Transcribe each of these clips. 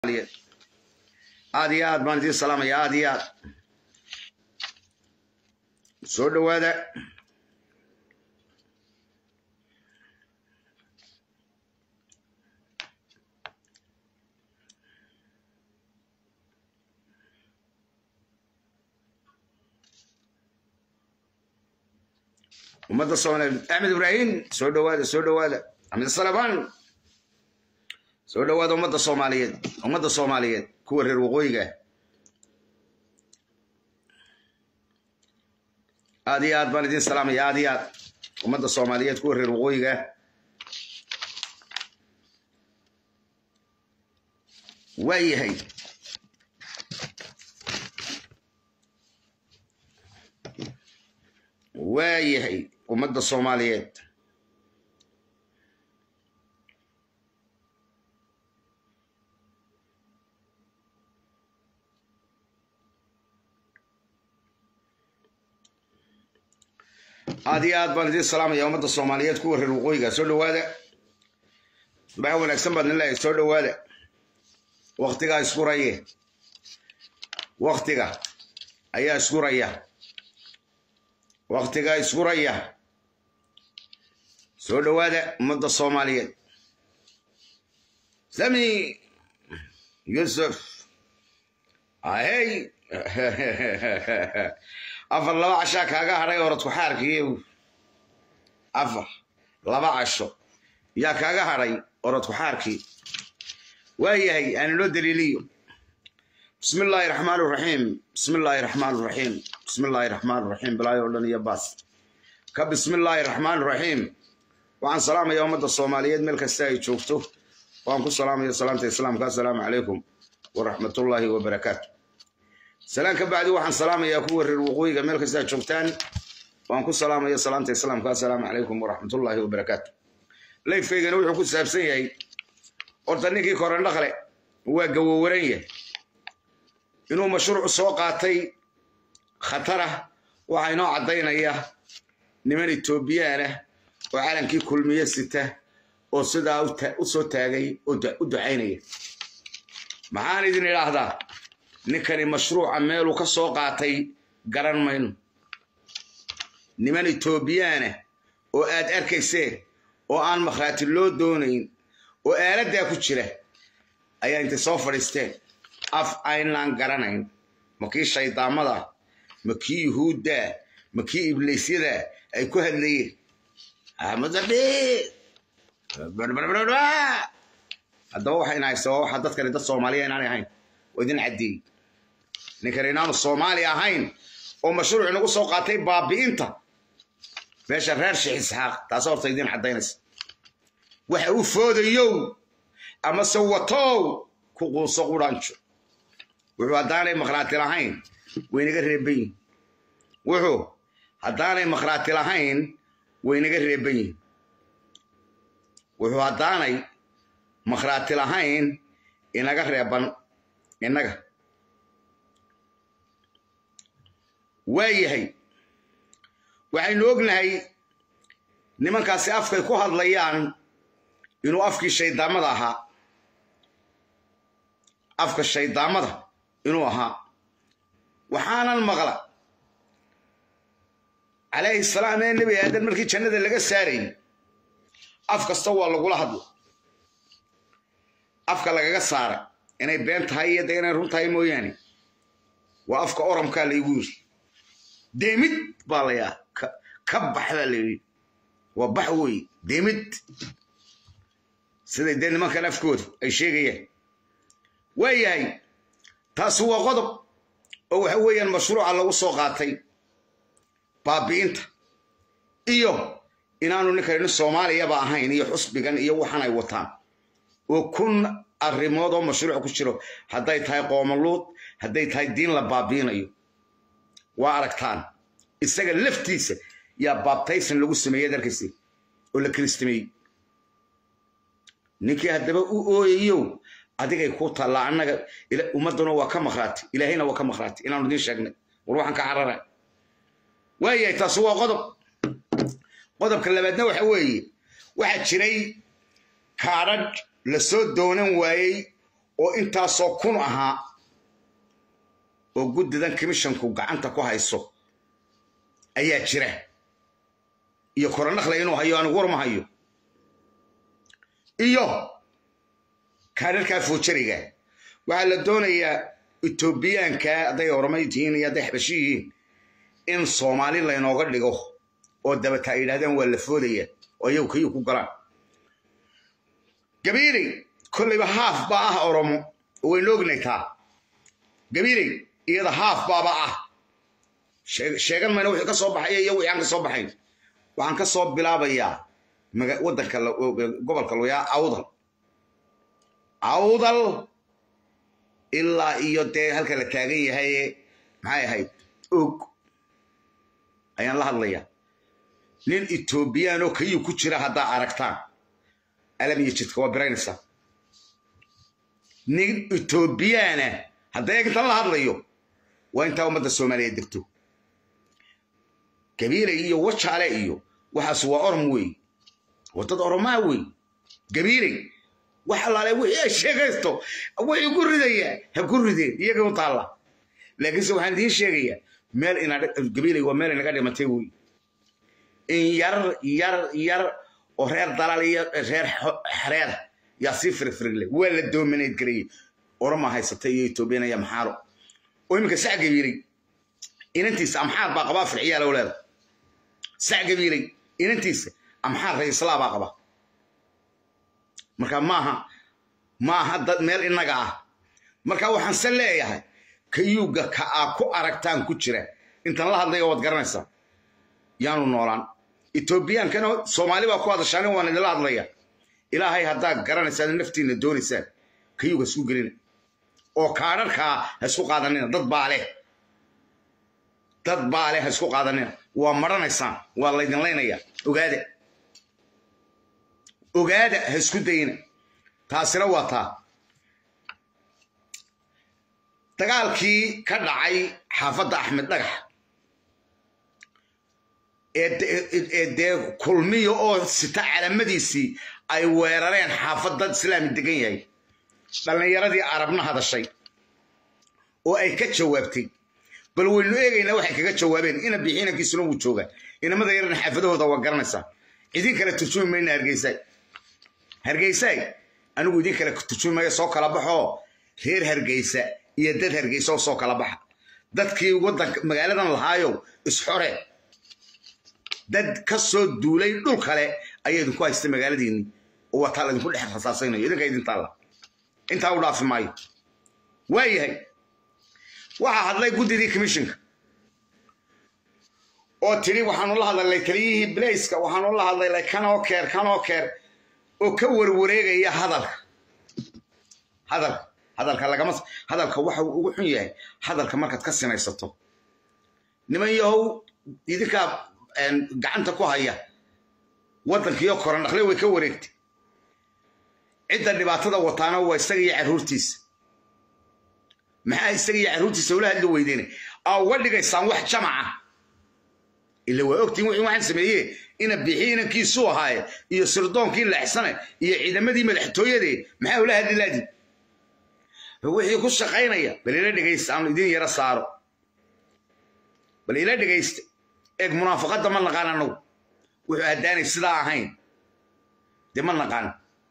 soomaaliyeed aad iyo aad baan idiin salaamaya aad iyo aad soo dhowaada ummadda soomaaliyeed axmed ibraahim soo dhowaada soo dhowaada axmed salabaan soo dhowaada ummadda soomaaliyeed ummadda soomaaliyeed kuwa reer waqooyiga aad iyo aad baan idiin salaamaya aad iyo aad ummadda soomaaliyeed kuwa reer waqooyiga waa yahay waa yahay ummadda soomaaliyeed aad iyo aad baan idiin salaamaya ummadda soomaaliyeed kuwa reer waqooyiga soo dhowaada baa wanaagsan baad nilahay soo dhowaada waktigaa iskuraye waktiga ayaa iskuraya waktigaa iskuraya soo dhowaada ummadda soomaaliyeed sami yusuf ahey afar laba cashaa kaaga hadhay oradku xaarkiiy afar laba casho yaa kaaga hadhay oradku xaarkii waa yahay aan inoo daliiliyo bismi illaahi raxmaan raxiim bismi illaahi raxmaan raxiim bismi illaahi raxmaan raxiim bilaayo o dhan iyo baas ka bismi illaahi raxmaan raxiim waxaan salaamaya ummadda soomaaliyeed meel kasta ay joogto waan ku salaamaya salaamta islaamka assalaamu calaykum waraxmatullaahi wabarakaatu salaan ka bacdi waxaan salaamayaa kuwa reer waqooyiga meel kasta joogtaan waan ku salaamaya salaamta islaamka assalaamu calaykum waraxmatullaahi wabarakaatu layfkaygana wuxuu ku saabsan yahay horta ninkii korandhaqle waa gawowaran yahay inuu mashruuc soo qaatay khatarah waxaa inoo caddaynaya niman etoobiyaan ah oo calankii kulmiye sita oo sidaa u soo taagay oo u ducaynaya maxaan idin idhaahdaa ninkani mashruuca meeluu ka soo qaatay garan mayno niman etoobiyaanah oo aad arkayseen oo aan makhraati loo doonayn oo aaladdaa ku jira ayaa intay soo fadhiisteen af aynaan garanayn ma kii shaydaamada ma kii yuhuudda ma kii ibliisyada ay ku hadlayeen haddaba waxayna haysa waa waxa dadkani dad soomaaliya inaanay ahayn oo idin caddeeyey ninkani inaanu soomaali ahayn oo mashruuc inagu soo qaatay baabi'inta meesha reer sheekh isxaaq taas horta idin caddaynaysa waxa u foodayow ama se watow ku quuso qudhanjo wuxuu haddaanay makhraati lahayn waynaga reeban yihin wuxuu haddaanay makhraati lahayn waynaga reeban yihin wuxuu haddaanay makhraati lahayn inaga reeban innaga waa yahay waxaynu ognahay nimankaasi afkay ku hadlayaan inuu afkii shayddaamada ahaa afka shayddaamada inuu ahaa waxaanan maqla calayhi salaam ee nebi aadan markii jannada laga saarayy af kasta waa lagula hadla afka lagaga saara inay been tahay iyo de inay run tahay mooyaane waa afka oramkaa laygu yiri deemid baa layaa ka bax baa layidhi waa bax weeye deemid siday dee nimankan afkooda ay sheegayaan waa yahay taasi waa qodob oo waxa weeyaan mashruuca lagu soo qaatay baabi'inta iyo inaanu ninkani soomaaliyaba ahayn iyo xusbigan iyo waxan ay wataan oo kun arrimood oo mashruuc ku jiro hadday tahay qoomaluud hadday tahay diin la baabi'inayo waa aragtaan isaga laftiisa yaa baabtaysan lagu sameeyey darkaysi oo la kiristameeyey ninkii haddaba u ooyayow adigay ku taallaa annaga ummadduna waa ka makhraati ilaahayna waa ka makhraati inaanu idiin sheegnay war waxaan ka carara waayahay taasi waa qodob qodobka labaadna waxa weeye waxaa jiray kaadhadh la soo doonan waayey oo intaasoo kun ahaa oo guddidan commissionku gacanta ku hayso ayaa jira iyo koronakle inuu hayo anigu war ma hayo iyo kaadharkaa foojariga waxaa la doonayaa etoobiyaanka hadday oromay tihiin iyo hadday xabashi yihiin in soomaali laynooga dhigo oo dabata ay yidhahdaan waa la foodaya oo iyagu kayuu ku galaan gabiiley kollayba haaf baa ah oromo waynu ognay taa gabiiley iyada haaf baaba ah sheegan mayna wixii ka soo baxaya iyo wixii aan ka soo baxayn waxaan ka soo bilaabayaa waddanka gobolka loyaa awdal awdal ilaa iyo dee halka la taagan yahay maxay ahayd og ayaan la hadlayaa nin etoobiyaan oo kayuu ku jira haddaa aragtaan alam iyo jidka waa biraynaysaa nin etoobiyaana hadda eegintan la hadlayo waa intaa ummadda soomaaliya degto gabiilay iyo wajaale iyo waxaas waa orom wey waa dad oromaa wey gabiilay wax allaale wixii ay sheegaysto wixii ku ridaya ha ku rideen iyaga u taalla laakiinse waxaan idiin sheegayaa meel ina gabiilay waa meel inaga dhimatay wey in yar yar yar oo reer dalal iyo reer xereer yaa sii firfirigle waa la doominayd gareeyey oroma haysata iyo etoobiyan iyo maxaaro oo iminka sac gabiilay inantiisa amxaar baa qabaa firciyaa low leeda sac gabiilay inantiisa amxaar raislaa baa qaba marka maaha maaha dad meel innaga ah marka waxaan se leeyahay kayuuga ka aa ku aragtaan ku jira intan la hadlaya waad garanaysaa yaanu noolaan etoobiyaankana soomaali baa ku hadashaan waan idinla hadlaya ilaahay haddaad garanaysaan naftiinna doonaysaan kayuuga isku gelina oo kaadharkaa ha isku qaadanina dad baa leh dad baa leh ha isku qaadanina waa maranaysaan waa laydin laynaya ogaada ogaada ha isku dayina taasina waa taa dagaalkii ka dhacay xaafadda axmed dhagax ee dee kulmiya oo sita calamadiisii ay weerareen xaafad dad islaami degan yahay dhallinyaradii arabna hadashay oo ay ka jawaabtay bal waynu eegaynaa waxay kaga jawaabeen ina bixiinankiisuna wuu joogaa inamada yarana xaafadahooda waa garanaysaa idin kale turjumi mayna hargeysaay hargeysaay anigu idin kale turjumi maya soo kala baxoo reer hargeysa iyo dad hargeysa oo soo kala baxa dadkii waddanka magaaladan lahaayow isxore dad ka soo duulay dhul kale ayaa idinku haysta magaaladiinni oo wataa laydinku dhex rasaasaynayo idinka idin taalla intaa u dhaafi maayo waa yahay waxaa hadlay guddidii commissionka oo tidhi waxaanu la hadlalay taliyihii blaiska waxaanu la hadlaylay kanoo keer kanoo keer oo ka warwareegaya hadalka hadalka hadalka lagama hadalka waxa uu ugu xun yahay hadalka markaad ka sinaysato niman yahow idinkaa gacanta ku haya waddankiiyo koran dhaqle way ka wareegtay cidda dhibaatada wataana waa isaga iyo carruurtiisa maxaa isaga iyo carruurtiisa ula hadli weydeen aa uga dhigaysaan wax jamaca ila waa ogtiin wixii waxaan sameeye ina bixi inankiisuu ahaaye iyo sirdoonkii leexsane iyo ciidamadii madaxtooyadee maxaa ula hadli laadi wixii ku shaqaynaya bal ila dhegaysta aanu idin yaro saaro bal ila dhegaysta eeg munaafaqadda ma naqaan annagu wuxuu haddaanay sidaa ahayn dee ma naqaan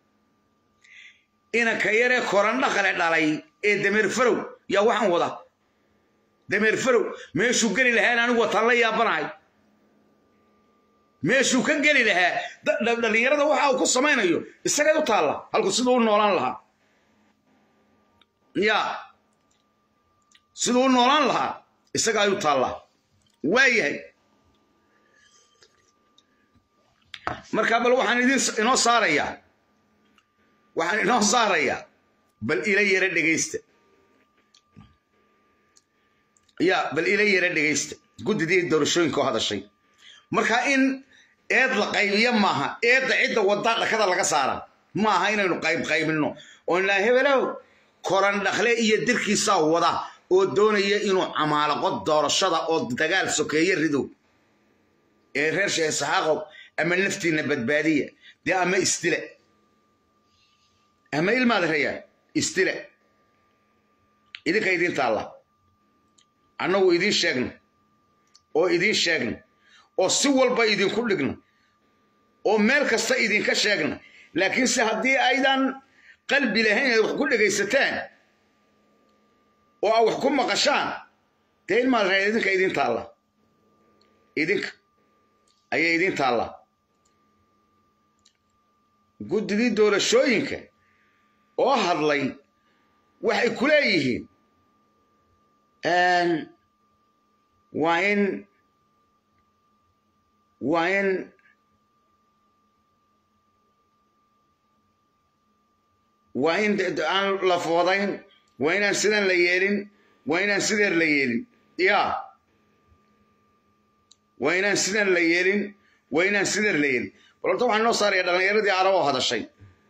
inanka yaree korandhaqale dhalay ee dameer farow yaa waxaan wada dameer farow meeshuu geli lahaan anigu wataan la yaabanahay meeshuu ka geli lahaa dhallinyarada waxa uu ku samaynayo isagay u taalla halku siduu u noolaan lahaa ya siduu u noolaan lahaa isaga ay u taallaa waa yahay markaa bal waxaan idin inoo saarayaa waxaan inoo saarayaa bal ila yara dhegaysta ya bal ila yara dhegaysta guddidii doorashooyinka oo hadashay markaa in eed la qaybiyo maaha eedda cidda waddaa dhakada laga saara maaha inaynu qayb qaybinno oo inaa hebelow koran dhakle iyo dirkiisaa wada oo doonaya inuu camaalaqo doorashada oo dagaal sokeeye rido ee reer sheekh saxaaqow ama naftiinna badbaadiya dee ama istile ama ilmaad rayaan istile idinka idiin taalla annagu idiin sheegna oo idiin sheegna oo si walba idinku dhigna oo meel kasta idinka sheegna laakiinse haddii aydan qalbi lahayn inaad wax ku dhegaysataan oo aad wax ku maqashaan dee ilmaad raad idinka idiin taalla idinka ayay idiin taalla guddidii doorashooyinka oo hadlay waxay ku leeyihiin waa in waa in waa in aan la foodayn waa inaan sidan la yeelin waa inaan sideer la yeelin ya waa inaan sidan la yeelin waa inaan sideer la yeelin bal horta waxaan noo saaraya dhallinyaradii arab oo hadashay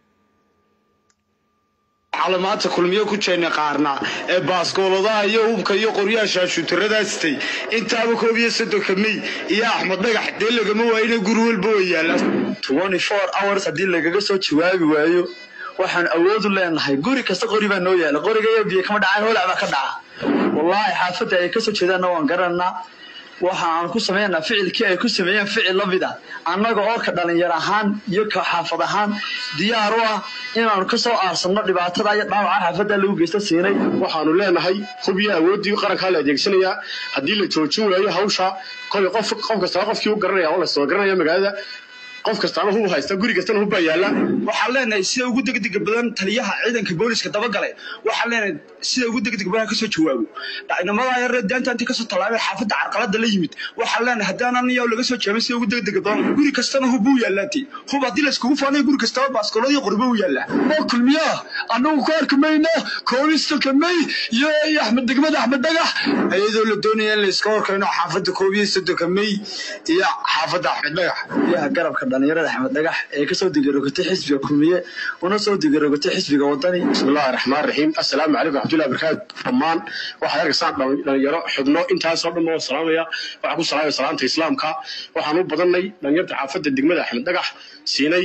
calaamaadta kulmiyo ku jeena qaarna ee baaskooladaha iyo hubka iyo qoryaha shaashuutaradaastay intaaba koob iyo soddonka mey iyo axmed dhagax dee lagama waayina guri walba way yaallaan hours haddii lagaga soo jawaabi waayo waxaan awoodu leenahay guri kasta qori baa noo yaala qoriga iyo biyo kama dhacaan holac baa ka dhaca wallaahi xaafadda ay kasoo jeedaanna waan garanaa waxa aan ku sameynaa ficilkii ay ku sameeyeen ficil la mid ah annaga oo ka dhalinyar ahaan iyo ka xaafad ahaan diyaar u ah inaanu ka soo aarsanno dhibaatada iyo dhaawaca xaafadda lagu geysta siinay waxaanu leenahay hubiyo awooddii qarankaa la adeegsanayaa haddii la joojin waayo hawsha kolay qof qof kastaba qofkii u garanaya oo lasoo garanaya magaalada qof kastaaba hub haysta guri kastana hub baa yaalla waxaan leenahay sida ugu degdega badan taliyaha ciidanka booliska dabagalay waxaan leenahay sida ugu degdega badan kasoo jawaabo dhacnimada yaree deenta intii kasoo tallaabay xaafadda carqalada la yimid waxaan leenahay haddaan aniyo laga soo jaabin sida ugu degdega badan guri kastana hub buu yaalaati hub haddii layskugu faanayo guri kastaba baaskoolada qoribo u yaallaa oo kulmiyaa annagu ku arki mayno koobistoka may iyo axmed degmada axmed dhagax iyadoo la doonaya in layska horkayno xaafadda koob iyo soddonka may iyo xaafadda axmed dhagax biyaha garabka dhalinyarada axmed dhagax ee kasoo digarogotay xisbiga kulmiye una soo digarogotay xisbiga wadani bismillahi raxmaan raxiim assalaamu calaykum raxmatullahi barakaatu dhammaan waxaad arkaysaan dhalinyaro xubno intaasoo dhan oo salaamaya waxaan ku salaamaya salaanta islaamka waxaan u badannay dhalinyarta xaafadda degmada axmed dhagax siinay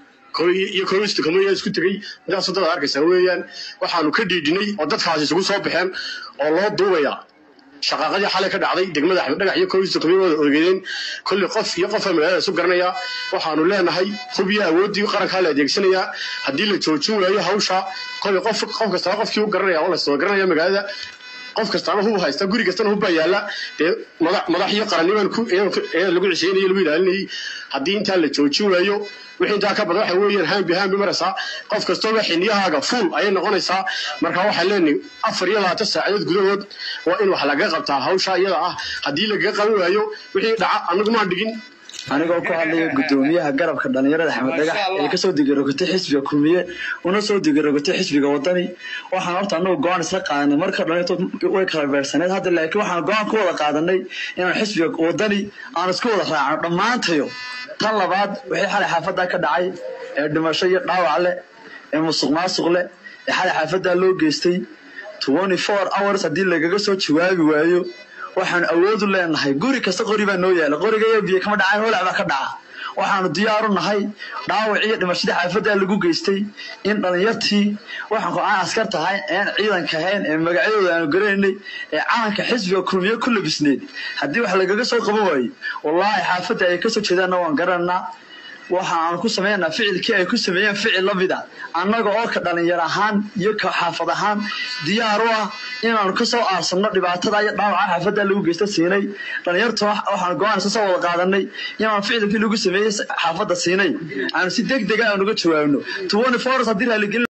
iyo koobisto kamoya isku tegey intaasoo dad arkaysaa weeyaan waxaanu ka dhiidhinay oo dadkaasi isugu soo baxeen oo loo duubaya shaqaaqadii xalay ka dhacday degmada axmed dhagax iyo koobisto kamay wada ogeedeen kolli qof iyo qofa magaalada isu garanaya waxaanu leenahay hub iyo awooddii qarankaa la adeegsanayaa haddii la joojin waayo hawsha kolli qof qof kastaba qofkii u garanaya oo lasoo garanaya magaalada qof kastaaba hub haysta guri kastana hub baa yaalla dee madax iyo qarannibaan lagu cisheynayay lagu ilaalinayay haddii intaa la joojin waayo wixii intaa ka badan waxa weeyaan haambi haambi maraysaa qof kastooba xiniyahaaga fuul ayay noqonaysaa marka waxaan leenahay afar iyo labaatan saacadood gudahood waa in wax lagaga qabtaa hawsha iyada ah haddii lagaga qaban waayo wixii dhaca annagu maan dhigin anigoo ku hadlaya guddoomiyaha garabka dhalinyarada axmed dhagax ee kasoo digarogotay xisbiga kulmiye una soo digarogotay xisbiga wadani waxaan horta anagu go-aan isla qaadanay marka dhalintood way kala beersaneed hadda laakiin waxaan go-aan ku wada qaadanay inaan xisbiga wadani aan isku wada raacno dhammaantayo tan labaad wixii xalay xaafadda ka dhacay ee dhimasho iyo dhaawac leh ee musuq maasuq leh ee xalay xaafadda loo geystay hours haddii lagaga soo jawaabi waayo waxaan awoodu leenahay guri kasta qori baa noo yaala qoriga iyo biyo kama dhacaan holac baa ka dhaca waxaanu diyaaru nahay dhaawac iyo dhimashadii xaafadda lagu geystay in dhalinyartii waxaan ku aan askar tahay een ciidanka ahayn ee magacyadooda aanu garanaynay ee calanka xisbiga kulmiye ku labisneed haddii wax lagaga soo qaban waayo wallaahi xaafadda ay kasoo jeedaanna waan garanaa waxa aan ku sameynaa ficilkii ay ku sameeyeen ficil la mid ah annaga oo ka dhalinyar ahaan iyo ka xaafad ahaan diyaar u ah inaanu ka soo aarsanno dhibaatada iyo dhaawaca xaafadda lagu geysta siinay dhalinyarta waxaan go-aan isla soo wada qaadanay inaanu ficilkii lagu sameeyey xaafadda siinay aanu si deg dega aan uga jawaabno haddii raaligelin